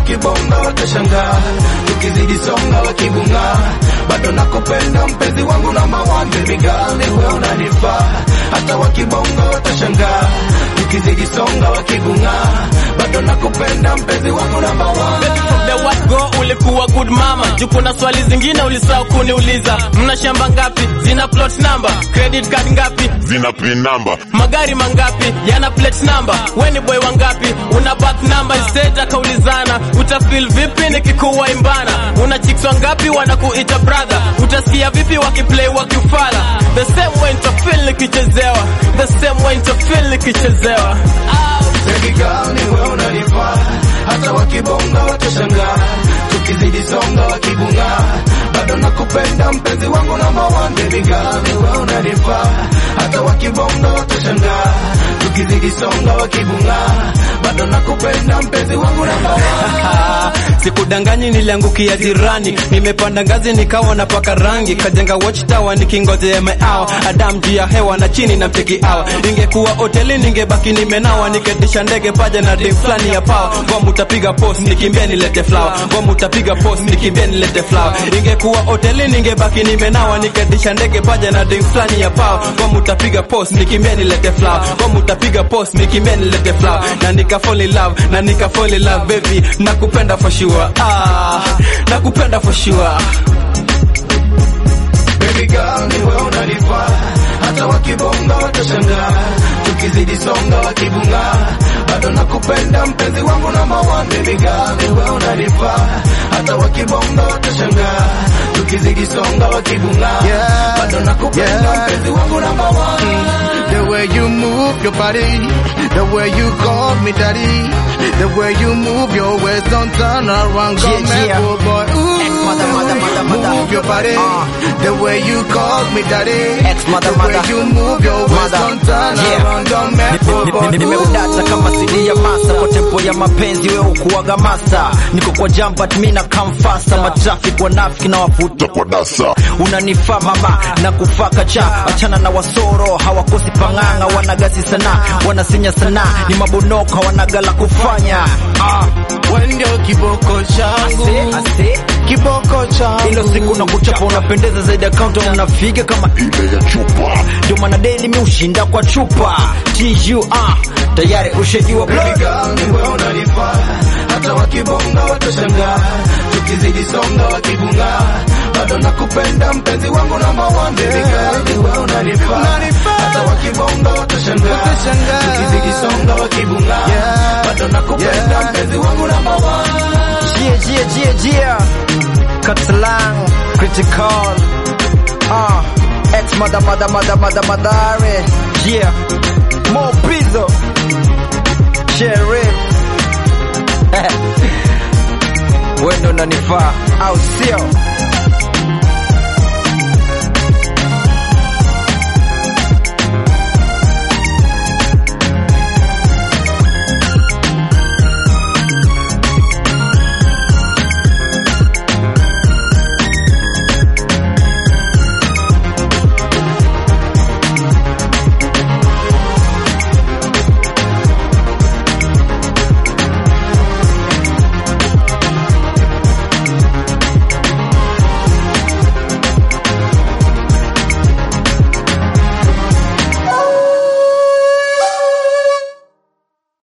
wakibonga watashangaa, tukizidi songa wakibunga, bado nakupenda mpenzi wangu na mawande migali, we unanifaa, hata wakibonga watashangaa, tukizidi songa wakibunga, bado nakupenda mpenzi wangu na mawande the what go ulikuwa good mama juu kuna swali zingine ulisahau kuniuliza mna shamba ngapi zina plot number credit card ngapi zina pin number magari mangapi yana plate number weni boy wangapi una back number instead akaulizana utafeel vipi nikikuwa imbana una chicks wangapi wanakuita brother utasikia vipi wakiplay wakifala the same way nitafeel nikichezewa the same way nitafeel nikichezewa Baby girl ni wewe unanifaa, hata wakibonga watashangaa, tukizidi songa wakibunga, bado nakupenda mpenzi wangu na mawande. Baby girl ni wewe unanifaa, hata wakibonga watashangaa, tukizidi songa wakibunga, bado nakupenda mpenzi wangu na mawande. Sikudanganyi, niliangukia jirani, nimepanda ngazi nikawa napaka rangi, kajenga watchtower nikingojea meao Adam juu ya hewa na chini na mcheki awa. Ingekuwa hoteli ningebaki nimenawa, niketisha ndege paja na dem fulani ya pawa. Ngoma utapiga post nikimbia nilete flower, ngoma utapiga post nikimbia nilete flower. Ingekuwa hoteli ningebaki nimenawa, niketisha ndege paja na dem fulani ya pawa. Ngoma utapiga post nikimbia nilete flower, ngoma utapiga post nikimbia nilete flower. Na nika fall in love, na nika fall in love baby, nakupenda for sure. Ah, nakupenda for sure. Baby girl ni wewe unanifaa, hata wakibonga watashangaa, tukizidi songa wakibunga, bado nakupenda mpenzi wangu na mawande. Baby girl ni wewe unanifaa, hata wakibonga watashangaa, tukizidi songa wakibunga, Yeah, bado nakupenda yeah. mpenzi wangu na mawande. The way you move your body, the way you call me daddy, the way you move your waist, don't turn around, come Yeah, and yeah. go, boy. Ooh, Ex-mother, mother, mother, mother. move your body, Uh. the way you call me daddy, Ex-mother, the mother. way you move your waist, Mother. don't turn Yeah. around, come and go, boy. nimeudata kama sidi ya masa kwa tempo ya mapenzi wewe ukuwaga masa niko kwa jam but mi na come faster matrafik wanafiki na wavuta kwa dasa unanifaa mama na kufaka cha achana na wasoro hawakosi pang'anga wanagasi sana wanasinya sana ni mabonoka wanagala kufanya ah. Wewe ndio kiboko changu, Ase, ase. kiboko changu. ilo siku na kuchapa unapendeza zaidi ya kaunta unafiga kama ile ya chupa ndio maana deli mi ushinda kwa chupa tu ah, tayari ushajua Baby girl ni wewe unanifaa, hata wakibonga watashangaa, tukizidi songa wakibunga, bado nakupenda mpenzi wangu na mawande. Baby girl ni wewe unanifaa, hata wakibonga watashangaa, Watashangaa. tukizidi songa wakibunga, Yeah. bado nakupenda Yeah. mpenzi wangu na mawande. Jia, jia, jia, jia. Katalang, critical. Ah, ex mother, mother, mother, mother, madare. Yeah, more pizzo. Sheriff. Wewe ndo unanifaa, au sio?